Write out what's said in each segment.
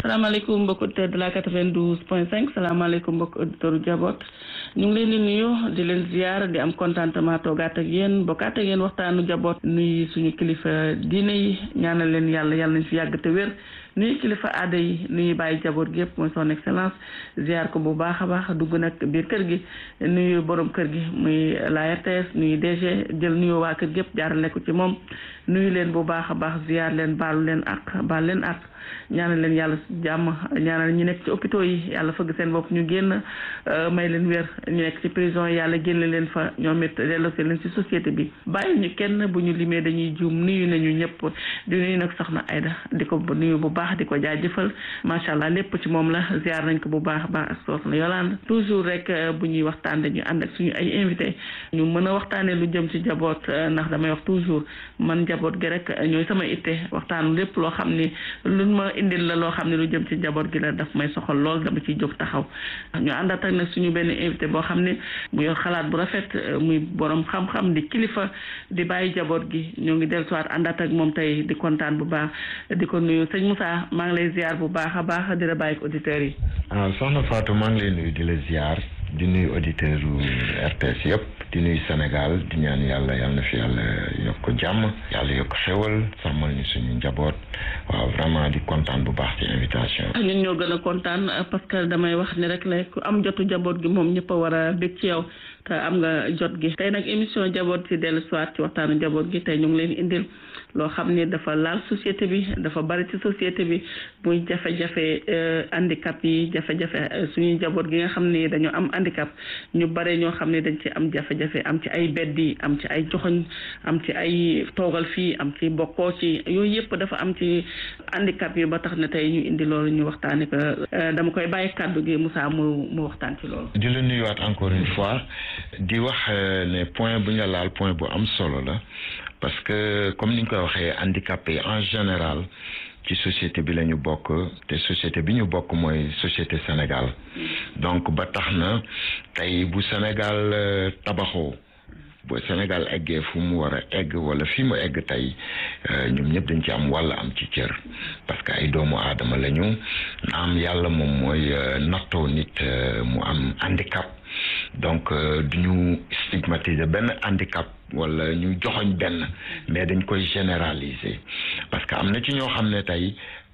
salaamaaleykum mbokk auditeur de la 92 point 5 salaamaaleykum mbokk auditeur jaboot ñu ngi leen di nuyu di leen ziar di am contentement toogaat ak yéen bokkaat ak yéen waxtaanu jaboot nuyu suñu kilifa diine yi ñaanal leen yàlla yàlla nañ fi yàgg te wér nuyu kilifa aada yi nuyu bàyyi jaboot gi yëpp mooy son excellence ziar ko bu baax a baax dugg nag biir kër gi nuyu borom kër gi muy la RTS nuyu DG jël nuyu waa kër gi yëpp jaarale ko ci moom nuyu leen bu baax a baax ziar leen baalu leen ak baal leen ak ñaanal leen yàlla jàmm ñaanal ñu nekk ci hôpitaux yi yàlla fëgg seen bopp ñu génn may leen wér ñu nekk ci prison yi yàlla génne leen fa ñoom it delloosi leen ci société bi bàyyi ñu kenn bu ñu limee dañuy juum nuyu nañu ñëpp di nuyu nag soxna Aida di ko nuyu bu baax di ko jaajëfal macha allah lépp ci moom la ziar nañ ko bu baax a baax ak soxna Yolande toujours rek bu ñuy waxtaan dañuy ànd ak suñu ay invité ñu mën a waxtaanee lu jëm ci jaboot ndax damay wax toujours man jaboot gi rek ñooy sama itte waxtaanu lépp loo xam ni ma indil la loo xam ne lu jëm ci njaboot gi la daf may soxal lool dama ciy jóg taxaw ñu àndaat ak nag suñu benn invité boo xam ne mu yor xalaat bu rafet muy borom xam-xam di kilifa di bàyyi njaboot gi ñoo ngi dellusiwaat àndaat ak moom tey di kontaan bu baax di ko nuyu sëñ Moussa maa ngi lay ziar bu baax a baax di la bàyyi ko auditeurs yi. ah soxna Fatou maa ngi lay nuyu di la ziar di nuyu auditeurs RTS yëpp. di nuyu Sénégal di ñaan yàlla yàlla na fi yàlla yokk jàmm yàlla yokk xewal sàmmal ñu suñu njaboot waaw vraiment di kontaan bu baax ci invitation ñun ñoo gën a kontaan parce que damay wax ni rek la ku am jotu njaboot gi moom ñëpp a war a bég ci yow te am nga jot gi tey nag émission njaboot ci dellu soit ci waxtaanu njaboot gi tey ñu ngi leen indil loo xam ni dafa laal société bi dafa bari ci société bi muy jafe-jafe handicap yi jafe-jafe suñuy njaboot gi nga xam ni dañoo am handicap ñu bare ñoo xam ni dañ ci am jafe-jafe am ci ay beddi am ci ay joxoñ am ci ay toogal fii am ci bokkoo ci yooyu yëpp dafa am ci handicap yi ba tax na tey ñu indi loolu ñu waxtaane ko dama koy bàyyi kàddu gi Moussa mu mu waxtaan ci loolu di la nuyuwaat encore une fois di wax ne point bu nga laal point bu am solo la parce que comme ni ñu koy waxee handicapé en général ci société bi la ñu bokk te société bi ñu bokk mooy société Sénégal donc ba tax na tey bu Sénégal tabaxoo bu Sénégal eggee fu mu war a egg wala fi mu egg tey ñoom ñëpp dañ ci am walla am ci cër parce que ay doomu aadama lañu am yàlla moom mooy nattoo nit mu am handicap donc du ñu stigmatiser benn handicap wala ñu joxoñ benn mais dañ koy généraliser parce que am na ci ñoo xam ne tey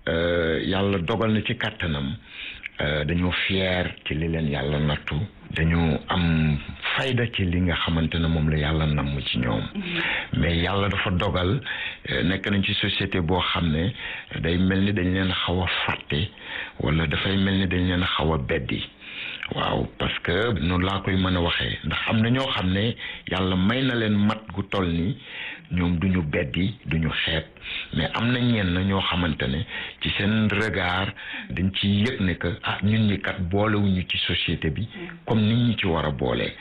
yàlla dogal na ci kàttanam dañoo fier ci li leen yàlla nattu dañu am fayda ci li nga xamante ne moom la yàlla namm ci ñoom mais yàlla dafa dogal nekk nañ ci société boo xam ne day mel ni dañ leen xaw a fàtte wala dafay mel ni dañ leen xaw a beddi waaw parce que noonu laa koy mën a waxee ndax am na ñoo xam ne yàlla may na leen mat gu toll ni ñoom duñu beddi duñu xeeb mais am na ñenn ñoo xamante ne ci seen regard dañ ci yëg ne que ah ñun ñi kat boolewuñu ci société bi comme nit ñi ci war a boole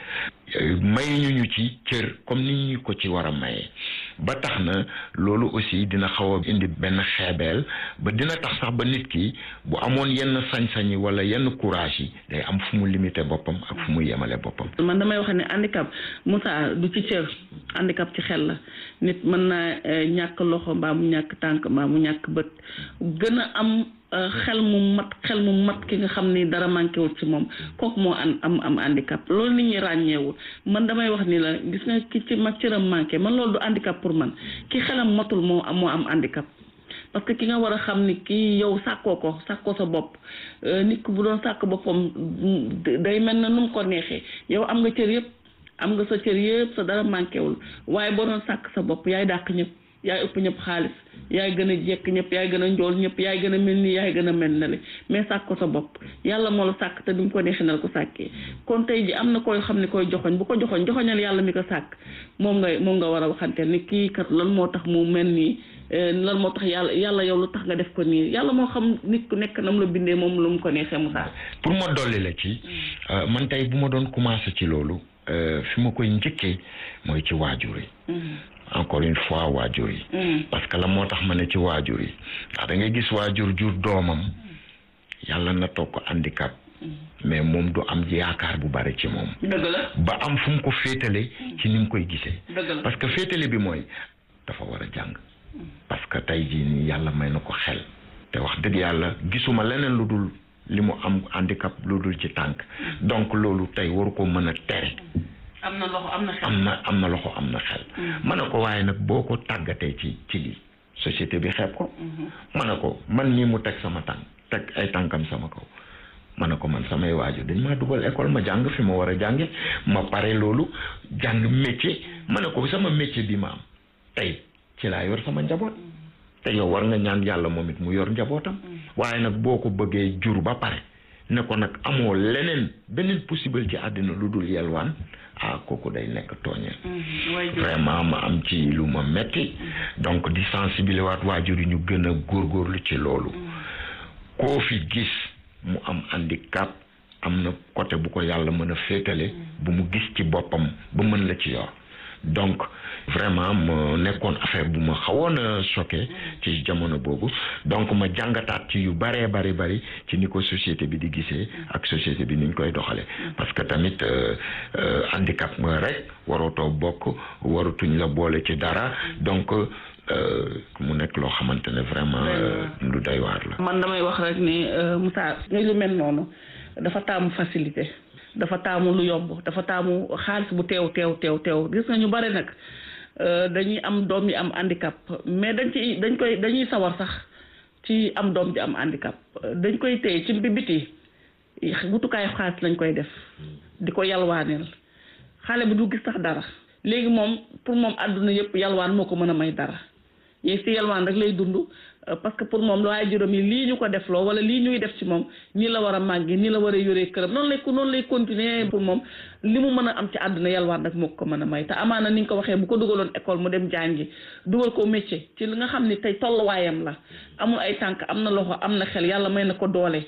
mayuñu ñu ci cër comme nit ñi ko ci war a maye ba tax na loolu aussi dina xaw a indi benn xeebeel ba dina tax sax ba nit ki bu amoon yenn sañ-sañ yi wala yenn courage yi day am fu mu limité boppam ak fu mu yemale boppam. man damay wax ne handicap Moussa du ci cër handicap ci xel la nit mën naa ñàkk loxo mbaa mu ñàkk tànk mbaa mu ñàkk bët gën a am. xel mu mat xel mu mat ki nga xam ni dara manqué wul ci moom kooku moo am am am handicap loolu nit ñi ràññeewul man damay wax ni la gis nga ki ci mag cëram manqué man loolu du handicap pour man ki xelam matul moo moo am handicap parce que ki nga war a xam ni kii yow sàkkoo ko sàkkoo sa bopp nit ku bu doon sàkk boppam day mel na nu mu ko neexee yow am nga cër yëpp am nga sa cër yëpp sa dara manqué wul waaye boo doon sàkk sa bopp yaay dàq ñëpp yaay ëpp ñëpp xaalis yaay gën a jekk ñëpp yaay gën a njool ñëpp yaay gën a mel nii yaay gën a mel na le mais sàkk ko sa bopp yàlla moo la sàkk te du mu ko neexee na la ko sàkkee kon tey ji am na koy xam ne koy joxoñ bu ko joxoñ joxoñal yàlla mi ko sàkk moom nga moom nga war a waxanteel ni kii kat lan moo tax mu mel nii lan moo tax yàlla yàlla yow lu tax nga def ko nii yàlla moo xam nit ku nekk nam la bindee moom lu mu ko neexee mu sàkk pour ma dolli la ci man tey bu ma doon commencé ci loolu fi ma koy njëkkee mooy ci waajur yi encore une fois waajur yi parce que la moo tax ma ne ci waajur yi ndax da ngay gis waajur jur doomam yàlla na toog ko handicap mais moom du am yaakaar bu bari ci moom dëgg la ba am fu mu ko féetale ci ni mu koy gisee dëgg la parce que féetale bi mooy dafa war a jàng parce que tey jii nii yàlla may na ko xel te wax dëgg yàlla gisuma leneen lu dul li mu am handicap lu dul ci tànk donc loolu tey waru ko mën a tere am na loxo am na xel am na am na loxo am na xel ma ne ko waaye nag boo ko tàggatee ci ci lii société bi xeeb ko ma ne ko man nii mu teg sama tànk teg ay tànkam sama kaw ma ne ko man samay waajur dañ maa dugal école ma jàng fi ma war a jànge ma pare loolu jàng métier ma ne ko sama métier bi ma am tey ci laa yor sama njaboot te yow war nga ñaan yàlla moom it mu yor njabootam waaye nag boo ko bëggee jur ba pare ne ko nag amoo leneen beneen possible ci àddina lu dul yelwaan ah kooku day nekk tooñeel vraiment ma am ci lu ma metti donc di sensibiliser waat waajur yi ñu gën a góorgóorlu ci loolu koo fi gis mu am handicap am na côté bu ko yàlla mën a féetale bu mu gis ci boppam ba mën la ci yor donc vraiment ma nekkoon affaire bu ma xawoon a choqué ci jamono boobu donc ma jàngataat ci yu baree bari bari ci ni ko société bi di gisee ak société bi ni ñu koy doxale parce que tamit handicap nga rek warootoo bokk waratuñ la boole ci dara donc mu nekk loo xamante ne vraiment lu doy waar la. man damay wax rek ni Moussa nga lu mel noonu dafa taamu facilité. dafa taamu lu yomb dafa taamu xaalis bu teew teew teew teew gis nga ñu bare nag dañuy am doom yi am handicap mais dañ ci dañ koy dañuy sawar sax ci am doom ji am handicap dañ koy téye ci biti wutukaayu xaalis lañ koy def di ko yalwaaneel xale bi du gis sax dara léegi moom pour moom àdduna yëpp yalwaan moo ko mën a may dara yéeg si yalwaan rek lay dund parce que pour moom waaye juróom yi lii ñu ko def loo wala lii ñuy def ci moom nii la war a màggi nii la war a yoree këram noonu lay noonu lay continuer pour moom li mu mën a am ci àdduna yalwaan rek moo ko mën a may te amaana ni nga ko waxee bu ko dugaloon école mu dem jàngi dugal ko métier ci li nga xam ni tey tolluwaayam la amul ay tànk am na loxo am na xel yàlla may na ko doole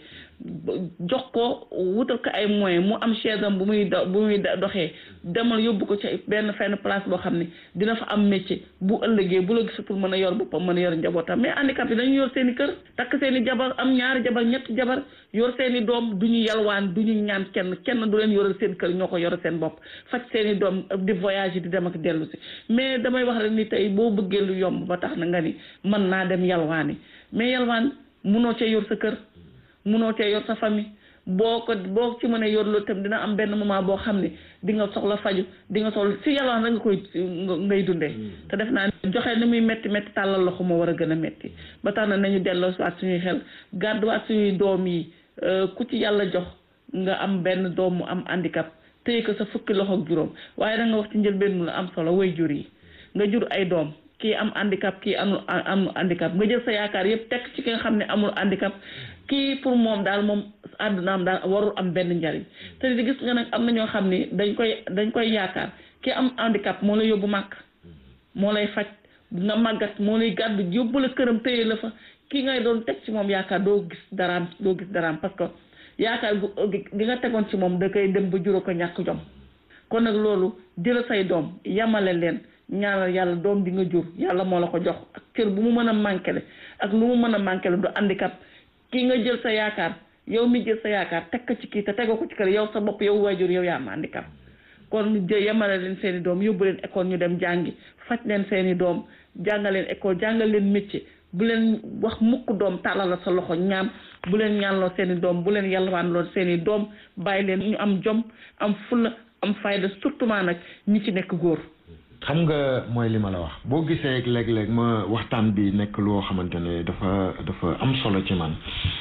jox ko wutal ko ay moyens mu am chaise am bu muy do bu muy doxee demal yóbbu ko ci benn fenn place boo xam ne dina fa am métier bu ëllëgee bu la gisatul mën a yor boppam mën a yor njabootam mais handicap yi dañu yor seen i kër takk seen i jabar am ñaari jabar ñetti jabar yor seen i doom du ñu yalwaan du ñu ñaan kenn kenn du leen yoral seen kër ñoo ko yoral seen bopp faj seen i doom di voyage di dem ak dellu si mais damay wax rek ni tey boo bëggee lu yomb ba tax na nga ni mën naa dem yalwaani mais yalwaan munoo cee yor sa kër munoo cee yor sa famille boo ko boo ci mënee yor loolu tam dina am benn moment boo xam ne di nga soxla faju di nga soxla si yalwaan rek nga koy ngay dundee te def naa joxe ni muy métti métti tàllal loxo moo war a gën a métti ba tax na nañu delloo waat suñuy xel gàdduwaat suñuy doom yi ku ci yàlla jox nga am benn doom mu am handicap téye ko sa fukki loxo ak juróom waaye da nga wax ci njëlbeen mu la am solo way jur yi nga jur ay doom kii am handicap kii amul am handicap nga jël sa yaakaar yëpp teg ci ki nga xam ne amul handicap kii pour moom daal moom àddunaam daal warul am benn njariñ te di gis nga nag am na ñoo xam ni dañ koy dañ koy yaakaar kii am handicap moo lay yóbbu màkk moo lay faj nga màggat moo lay gàddu yóbbu la këram téye la fa kii ngay doon teg ci moom yaakaar doo gis daraam doo gis daraam parce que yaakaar gi nga tegoon ci moom da koy dem ba juróo ko ñàkk jom kon nag loolu jël say doom yamale leen ñaanal yàlla doom di nga jur yàlla moo la ko jox ak cër bu mu mën a manqué le ak lu mu mën a manqué le du handicap kii nga jël sa yaakaar yow mi jël sa yaakaar teg ko ci kii te tegoo ko ci kër yow sa bopp yow waajur yow yaa am handicap kon jë yemale leen seen i doom yóbbu leen école ñu dem jàngi faj leen seen i doom jàngal leen école jàngal leen métier bu leen wax mukk doom tàllal la sa loxo ñaan bu leen ñaanloo seen i doom bu leen yalwaanloo seen i doom bàyyi leen ñu am jom am fulla am fayda surtout nag ñi ci nekk góor xam nga mooy li ma la wax boo gisee léeg-léeg ma waxtaan bi nekk loo xamante ne dafa dafa am solo ci man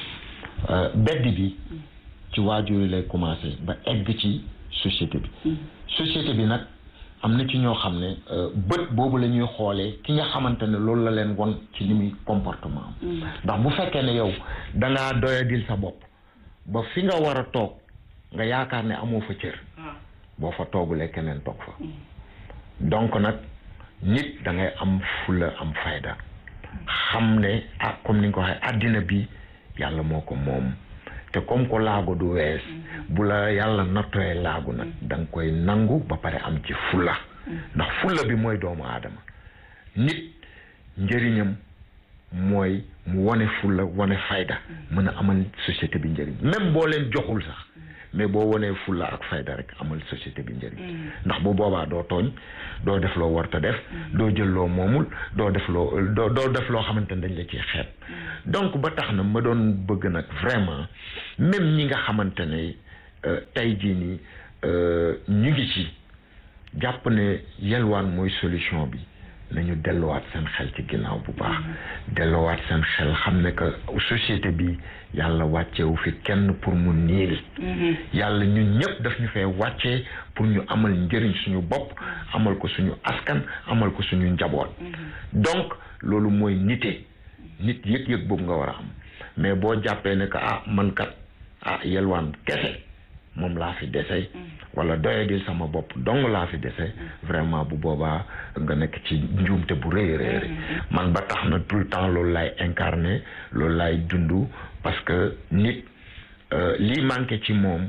bedd bi ci waajur yi lay commencé ba egg ci société bi société bi nag am na ci ñoo xam ne bët boobu la ñuy xoolee ki nga xamante ne loolu la leen won ci li muy comportement am ndax bu fekkee ne yow dangaa doyadil sa bopp ba fi nga war a toog nga yaakaar ne amoo fa cër boo fa toogulee keneen toog fa donc nag nit da ngay am fula am fayda xam ne ah comme ni nga ko waxee àddina bi yàlla moo ko moom te comme ko laago du wees bu la yàlla nattoyee laagu nag da nga koy nangu ba pare am ci fula ndax fula bi mooy doomu aadama nit njëriñam mooy mu wane fula wane fayda mën a amal société bi njëriñ même boo leen joxul sax mais boo wonee fulla ak fayda rek amal société bi njëriñ ndax bu boobaa doo tooñ doo def loo warta def doo jël loo moomul doo def loo doo doo def loo xamante ne dañ la ciy xeet donc ba tax na ma doon bëgg nag vraiment même ñi nga xamante ne tey jii nii ñu ngi ci jàpp ne yelwaan mooy solution bi nañu delluwaat seen xel ci ginnaaw bu baax delluwaat seen xel xam ne que société bi yàlla wàccewu fi kenn pour mu niil yàlla ñun ñëpp daf ñu fee wàccee pour ñu amal njëriñ suñu bopp amal ko suñu askan amal ko suñu njaboot donc loolu mooy nite nit yëg-yëg boobu nga war a am mais boo jàppee ne que ah man kat ah yelwaan kese moom laa fi dese wala doyadil sama bopp dong laa fi dese vraiment bu boobaa nga nekk ci njuumte bu rëy rëy man ba tax na tout le temps loolu laay incarné loolu laay dund parce que nit lii manqué ci moom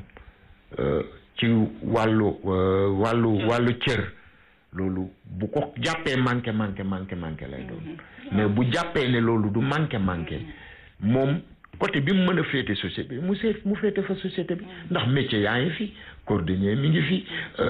ci wàllu wàllu wàllu cër loolu bu ko jàppee manqué manqué manqué manqué lay doon mais bu jàppee ne loolu du manqué manqué moom côté bi mu mën a féete société bi mu seet mu féete fa société bi ndax métier yaa ngi fi cordonnier mi ngi fi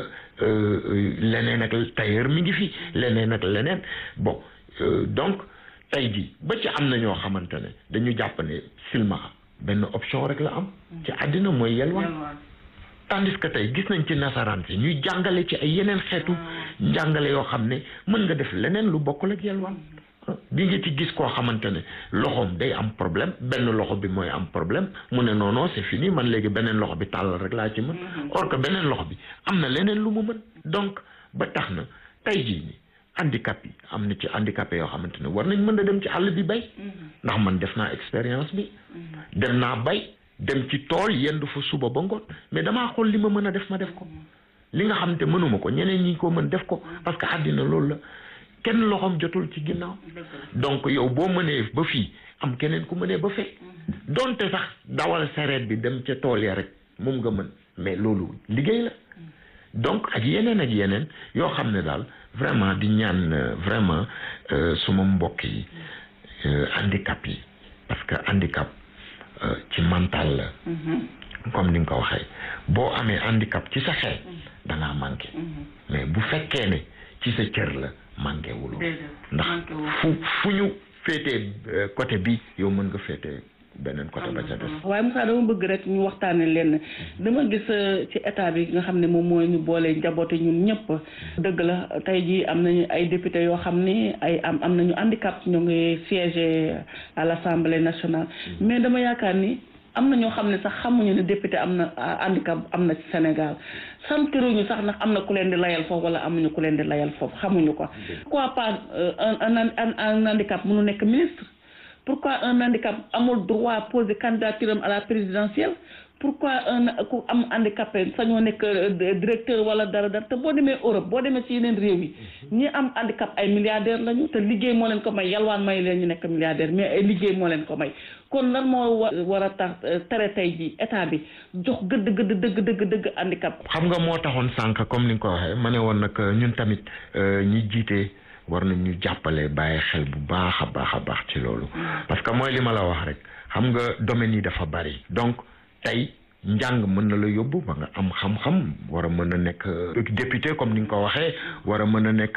leneen ak tailleur mi ngi fi leneen ak leneen bon donc tey jii ba ci am na ñoo xamante ne dañu jàpp ne silmaxa benn option rek la am ci àddina mooy yelwaan tandis que tey gis nañ ci nasaraan si ñuy jàngale ci ay yeneen xeetu njàngale yoo xam ne mën nga def leneen lu bokkul ak yelwaan di nga ci gis koo xamante ne loxoom day am problème benn loxo bi mooy am problème mu ne non non c'est fini man léegi beneen loxo bi tàllal rek laa ci mën or que beneen loxo bi am na leneen lu mu mën donc ba tax na tey jii ni handicap yi am na ci handicapé yoo xamante ne war nañ mën a dem ci àll bi bay ndax man def naa expérience bi dem naa bay dem ci tool yendu fa suba ba ngoon mais damaa xool li ma mën a def ma def ko li nga xamante mënuma ko ñeneen ñi ko mën def ko parce que àddina loolu la kenn loxoom jotul ci ginnaaw donc yow boo mënee ba fii am keneen ku mënee ba fekk donte sax dawal sareet bi dem ca tool ya rek moom nga mën mais loolu liggéey la donc ak yeneen ak yeneen yoo xam ne daal vraiment di ñaan vraiment suma mbokk yi handicap yi parce que handicap ci mental la comme ni nga ko waxee boo amee handicap ci sa xel dangaa manqué mais bu fekkee ne ci sa cër la manqué wulu ndax fu fu ñu féetee côté bi yow mën nga féetee beneen côté ba ca des waaye Moussa dama bëgg rek ñu waxtaane leen dama gis ci état bi nga xam ne moom mooy ñu boole njaboote ñun ñëpp dëgg la tey jii am nañu ay député yoo xam ne ay am am nañu handicap ñu ngi siégé à l'Assemblée nationale mais dama yaakaar ni am na ñoo xam ne sax xamuñu ne député am na handicap am na ci Sénégal santiruñu sax ndax am na ku leen di layal foofu wala amuñu ku leen di layal foofu xamuñu ko pourquoi pas un un un handicap mënu nekk ministre pourquoi un handicap amul droit poser candidature am à la présidentielle pourquoi un ku am handicapé sañoo nekk directeur wala dara dara te boo demee Europe boo demee ci yeneen réew yi ñi am handicap ay milliardaire lañu te liggéey moo leen ko may yalwaan may leen ñu nekk milliardaire mais ay liggéey moo leen ko may kon lan moo war a tax tere tey ji état bi jox gëdd gëdd dëgg dëgg dëgg handicap xam nga moo taxoon sànq comme ni nga ko waxee ma ne woon nag ñun tamit ñi jiite war nañ ñu jàppale bàyyi xel bu baax a baax a baax ci loolu parce que mooy li ma la wax rek xam nga domaine yi dafa bari donc tey njàng mën na la yóbbu ba nga am xam-xam war a mën a nekk député comme ni nga ko waxee war a mën a nekk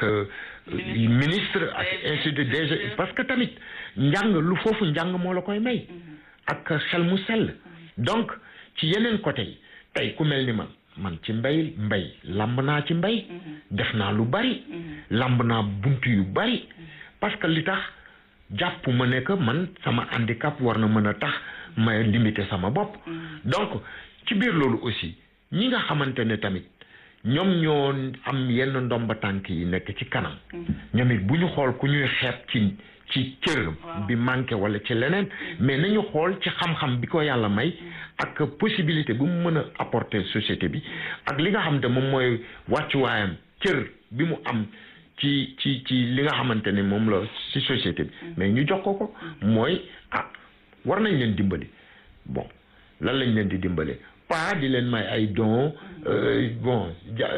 ministre ak ainsi de suite parce que tamit njàng lu foofu njàng moo la koy may ak xel mu sell donc ci yeneen côté yi tey ku mel ni man man ci mbay mbay lamb naa ci mbay def naa lu bari lamb naa bunt yu bari parce que li tax jàpp ma ne que man sama handicap war na mën a tax may limité sama bopp donc ci biir loolu aussi ñi nga xamante ne tamit ñoom ñoo am yenn ndomba tànk yi nekk ci kanam ñoom it bu ñu xool ku ñuy xeeb ci ci cër bi manqué wala ci leneen mais nañu xool ci xam-xam bi ko yàlla may ak possibilité bu mu mën a apporter société bi ak li nga xam ne moom mooy wàccuwaayam cër bi mu am ci ci ci li nga xamante ne moom la ci société bi mais ñu jox ko ko mooy ah war nañ leen dimbali bon lan lañ leen di dimbale pas di leen may ay don bon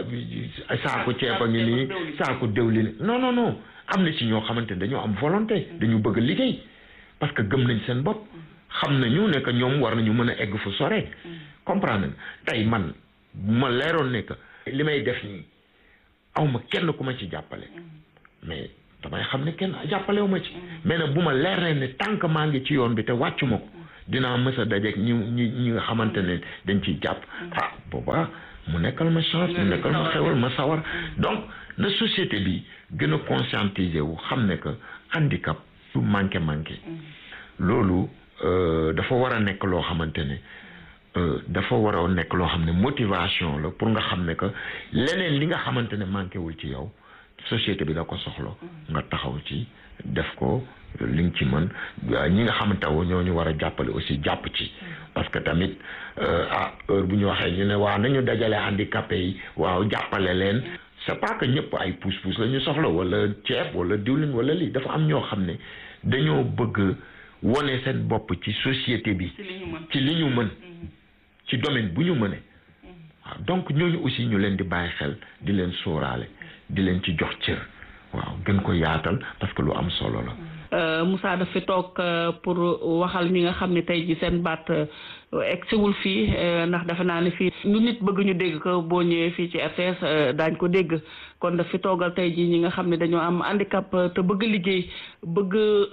saako ceeb a ngi nii saako déwlin non non non am na ci ñoo xamante ne dañoo am volonté dañu bëgg liggéey parce que gëm nañ seen bopp xam xam nañu ne que ñoom war nañu mën a egg fu sore comprendre tey man ma leeroon ne que li may def nii awma kenn ku ma ci jàppale mais damay xam ne kenn jàppalewu ma ci mais nag bu ma leer ne tant que maa ngi ci yoon bi te wàccu ma ko dinaa mës a dajeeg ñi ñi ñi nga xamante ne dañ ciy jàpp ah booba mu nekkal ma chance mu nekkal ma xewal ma sawar donc na société bi gën a conscientiser wu xam ne que handicap du manqué manqué loolu dafa war a nekk loo xamante ne dafa war a nekk loo xam ne motivation la pour nga xam ne que leneen li nga xamante ne manqué wul ci yow société bi da ko soxla nga taxaw ci def ko li nga ci mën ñi nga xamante ne ñoo ñu war a jàppale aussi jàpp ci parce que tamit ah heure bu ñu waxee ñu ne waaw nañu dajale handicapé yi waaw jàppale leen c'est pas que ñëpp ay pousse-pousse la ñu soxla wala ceeb wala diwlin wala lii dafa am ñoo xam ne dañoo bëgg wone seen bopp ci société bi ci li ñu mën ci domaine bu ñu mëne waaw donc ñooñu aussi ñu leen di bàyyi xel di leen sóoraale di leen ci jox cër waaw gën ko yaatal parce que lu am solo la Moussa daf fi toog pour waxal ñi nga xam ne tey ji seen baat egsiwul fii ndax dafa naa ne fii lu nit bëgg ñu dégg ko boo ñëwee fii ci RTS daañ ko dégg kon daf fi toogal tey ji ñi nga xam ne dañoo am handicap te bëgg liggéey bëgg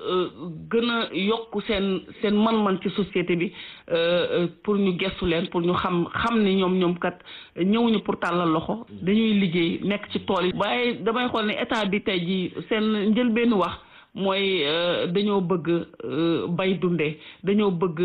gën a yokk seen seen man-man ci société bi pour ñu gestu leen pour ñu xam xam ni ñoom ñoom kat ñëwuñu pour tàllal loxo dañuy liggéey nekk ci tool yi waaye damay xool ne état bi tey ji seen njëlbeenu wax mooy dañoo bëgg bay dundee dañoo bëgg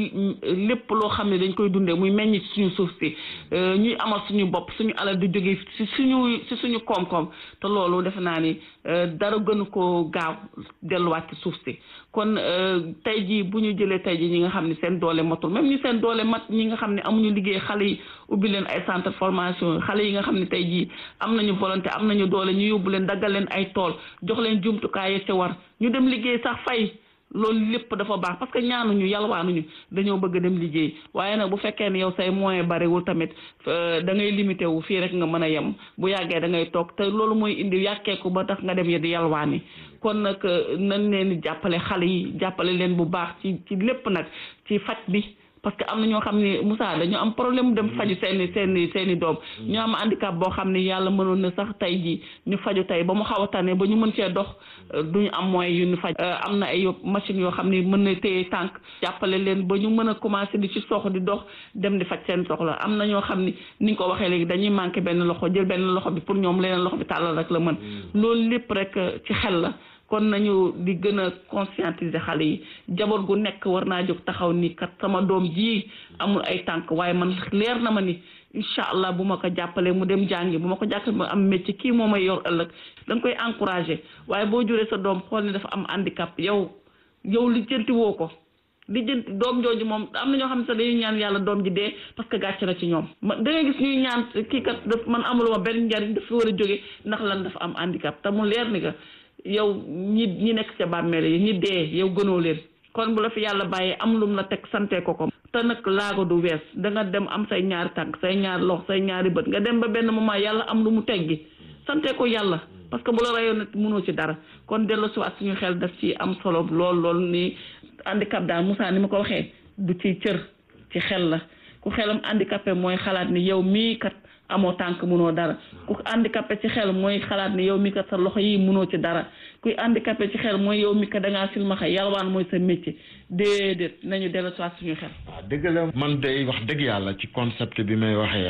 lépp loo xam ne dañ koy dundee muy meññ ci suñu suuf si ñuy amal suñu bopp suñu alal di jógee ci suñu ci suñu koom-koom te loolu defe naa ni dara gënu ko gaaw delluwaat ci suuf si kon tey jii bu ñu jëlee tey jii ñi nga xam ne seen doole matul même ñi seen doole mat ñi nga xam ne amuñu liggéey xale yi ubbi leen ay centre formation xale yi nga xam ne tey jii am nañu volonté am nañu doole ñu yóbbu leen daggal leen ay tool jox leen jumtukaay yi ci war ñu dem liggéey sax fay loolu lépp dafa baax parce que ñaanuñu yalwaanuñu dañoo bëgg dem liggéey waaye nag bu fekkee ne yow say moyen bariwul tamit da ngay limité wu fii rek nga mën a yem bu yàggee da ngay toog te loolu mooy indi yàkkeeku ba tax nga dem yi di yalwaani kon nag nañ leen di jàppale xale yi jàppale leen bu baax ci ci lépp nag ci faj bi parce que am na ñoo xam ne Moussa dañu am problème dem faju seeni seeni seeni doom ñu am handicap boo xam ne yàlla mënoon na sax tey jii ñu faju tey ba mu xaw a tane ba ñu mën cee dox duñu am moyen yu ñu faj am na ay machine yoo xam ne mën na téye tànk jàppale leen ba ñu mën a commencé di ci sox di dox dem di faj seen soxla am na ñoo xam ni ni nga ko waxee léegi dañuy manqué benn loxo jël benn loxo bi pour ñoom leneen loxo bi tàllal rek la mën loolu lépp rek ci xel la kon nañu di gën a conscientiser xale yi jaboot gu nekk war naa jóg taxaw ni kat sama doom ji amul ay tànk waaye man leer na ma ni incha allah bu ma ko jàppalee mu dem jàngi bu ma ko jàppalee mu am métier kii moo may yor ëllëg da nga koy encouragé waaye boo juree sa doom xool ni dafa am handicap yow yow li jënti woo ko li jënti doom jooju moom am na ñoo xam ne sax dañuy ñaan yàlla doom ji dee parce que gàcce na ci ñoom ma da ngay gis ñuy ñaan kii kat daf man amuluma benn njariñ dafa war a jóge ndax lan dafa am handicap te mu leer ni que yow ñi ñi nekk ca bàmmeel yi ñi dee yow gënoo leen kon bu la fi yàlla bàyyee am lum la teg sante ko ko te nag laago du wees da nga dem am say ñaari tànk say ñaari lox say ñaari bët nga dem ba benn moment yàlla am lu mu teggi sante ko yàlla parce que bu la rayoon nag mënoo ci dara kon dellu si waat suñu xel daf ci am solo lool lool ni handicap daal Moussa ni ma ko waxee du ci cër ci xel la ku xelam handicapé mooy xalaat ni yow mii kat amoo tànk mënoo dara ku handicapé ci xel mooy xalaat ni yow mi kat sa loxo yi mënoo ci dara kuy handicapé ci xel mooy yow mi kat da ngaa silmaxa yalwaan mooy sa métier déedéet nañu dellu soit suñu xel. waaw dëgg la man day wax dëgg yàlla ci concept bi may waxee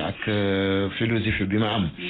ak philosophie bi ma am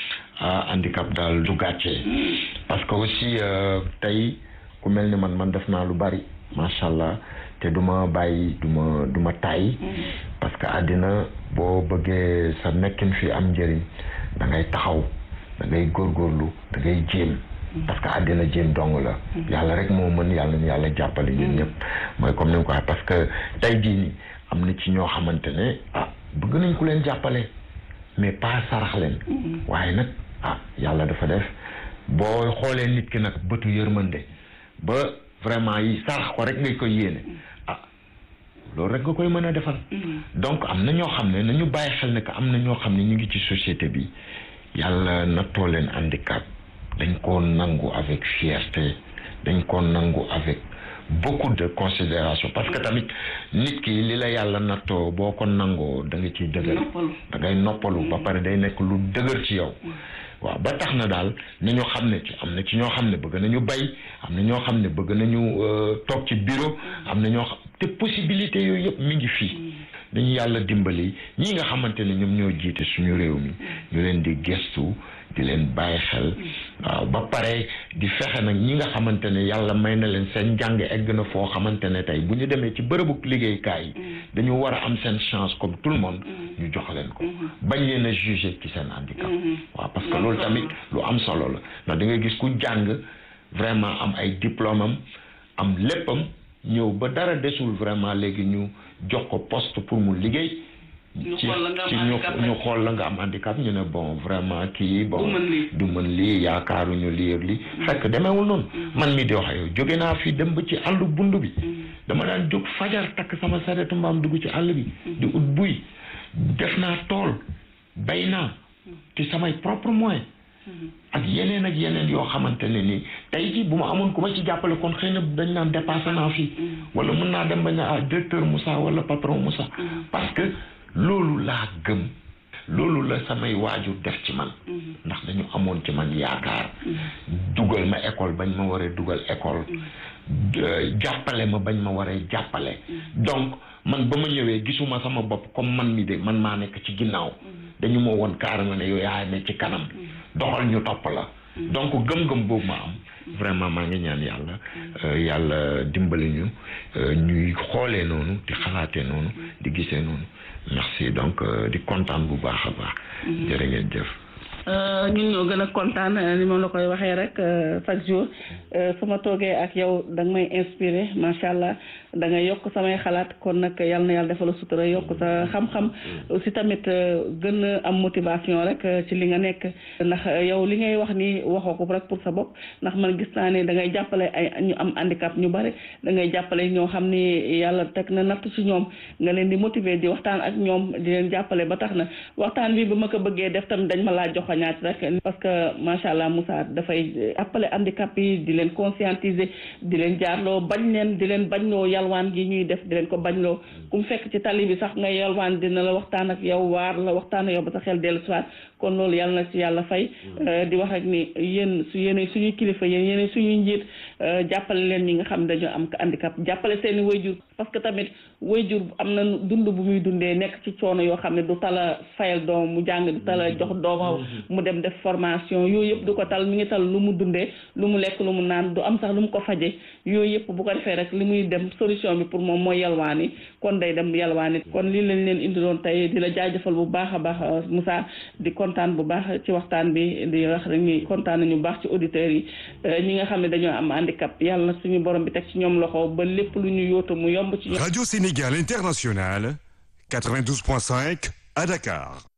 ah handicap daal du gàccee parce que aussi tey ku mel ni man man def naa lu bari macha allah te du ma bàyyi du ma du ma tàyyi parce que àddina boo bëggee sa nekkin fi am njëriñ da ngay taxaw da ngay góorgóorlu da ngay jéem parce que àddina jéem dong la yàlla rek moo mën yàlla ni yàlla jàppale ñun ñëpp mooy comme ni nga ko waxee parce que tey jii ni am na ci ñoo xamante ne ah bëgg nañ ku leen jàppale mais pas sarax leen waaye nag ah yàlla dafa def boo xoolee nit ki nag bëtu yërmande ba vraiment yi sarax ko rek ngay koy yéene ah loolu rek nga koy mën a defal donc am na ñoo xam ne nañu bàyyi xel ne que am na ñoo xam ne ñu ngi ci société bi yàlla nattoo leen handicap dañ koo nangu avec fierté dañ koo nangu avec beaucoup de considération parce que tamit nit ki li la yàlla nattoo boo ko nangoo da nga ciy dëgër da ngay noppalu ba pare day nekk lu dëgër ci yow waaw ba tax na daal nañu xam ne ci am na ci ñoo xam ne bëgg nañu bay am na ñoo xam ne bëgg nañu toog ci bureau am na ñoo xam te possibilité yooyu yëpp mi ngi fii dañu yàlla dimbali ñii nga xamante ne ñoom ñoo jiite suñu réew mi ñu leen di gestu di leen bàyyi xel waaw ba pare di fexe nag ñi nga xamante ne yàlla may na leen seen njàng egg na foo xamante ne tey bu ñu demee ci bërëbu liggéeykaay yi dañu war a am seen chance comme tout le monde ñu jox leen ko bañ leen a juger ci seen handicap waaw parce que loolu tamit lu am solo la ndax da nga gis ku jàng vraiment am ay diplôme am am léppam ñëw ba dara desul vraiment léegi ñu jox ko poste pour mu liggéey ci ci ñu ñu xool la nga am handicap ñu ne bon vraiment kii bon du mën lii yaakaaruñu lii ak lii fekk demeewul noonu man mi di wax yow jóge naa fi dem ba ci àllu bund bi dama daan jóg fajar takk sama saretu mbaam dugg ci àll bi di ut buy def naa tool bay naa ci samay propre moyen ak yeneen ak yeneen yoo xamante ne nii tey jii bu ma amoon ku ma ci jàppale kon xëy na dañ naan dépassé naa fii wala mën naa dem ba ne ah directeur Moussa wala patron Moussa parce que loolu laa gëm loolu la samay waajur def ci man ndax dañu amoon ci man yaakaar dugal ma école bañ ma waree dugal école jàppale ma bañ ma waree jàppale donc man ba ma ñëwee gisuma sama bopp comme man mi de man maa nekk ci ginnaaw dañu ma woon carrément ne yow yaa ne ci kanam doxal ñu topp la donc gëm-gëm boobu ma am vraiment maa ngi ñaan yàlla yàlla dimbali ñu ñuy xoolee noonu di xalaatee noonu di gisee noonu merci donc di kontaan bu baax a baax jërë ngeen jëf ñun ñoo gën a kontaan ni moom la koy waxee rek chaque jour su ma toogee ak yow da nga may inspiré macha allah da nga yokk samay xalaat kon nag yal na yàlla defal sutura yokk sa xam-xam aussi tamit gën a am motivation rek ci li nga nekk ndax yow li ngay wax ni waxoo ko rek pour sa bopp ndax man gis naa ne da ngay jàppale ay ñu am handicap ñu bari da ngay jàppale ñoo xam ni yàlla teg na natt ci ñoom nga leen di motiver di waxtaan ak ñoom di leen jàppale ba tax na waxtaan bi ba ma ko bëggee def tamit dañ ma laa jox ñaat rek parce que macha allah Moussa dafay appelé handicap yi di leen conscientiser di leen jaarloo bañ leen di leen bañloo yalwaan gi ñuy def di leen ko bañloo ku mu fekk ci tali bi sax nga yalwaan dina la waxtaan ak yow waar la waxtaan ak yow ba sa xel dellu siwaat kon loolu yàlla na ci yàlla fay di wax rek ni yéen su yéene suñuy kilifa yéen yéene suñuy njiit jàppale leen ñi nga xam dañoo am handicap jàppale seeni wayjur parce que tamit wayjur am na dund bu muy dundee nekk ci coono yoo xam ne du tala fayal doom mu jàng du tala jox doomam mu dem def formation yooyu yëpp du ko tal mi ngi tal lu mu dundee lu mu lekk lu mu naan du am sax lu mu ko faje yooyu yëpp bu ko defee rek li muy dem solution bi pour moom mooy yalwaani kon day dem yalwaani kon lii lañ leen indi doon tey di la jaajëfal bu baax a baax Moussa di kontaan bu baax ci waxtaan bi di wax rek ni kontaan nañu bu baax ci auditeurs yi ñi nga xam ne dañoo am handicap yàlla na suñu borom bi teg ci ñoom loxo ba lépp lu ñu yóotu mu yomb ci Radio Sénégal International 92.5 à Dakar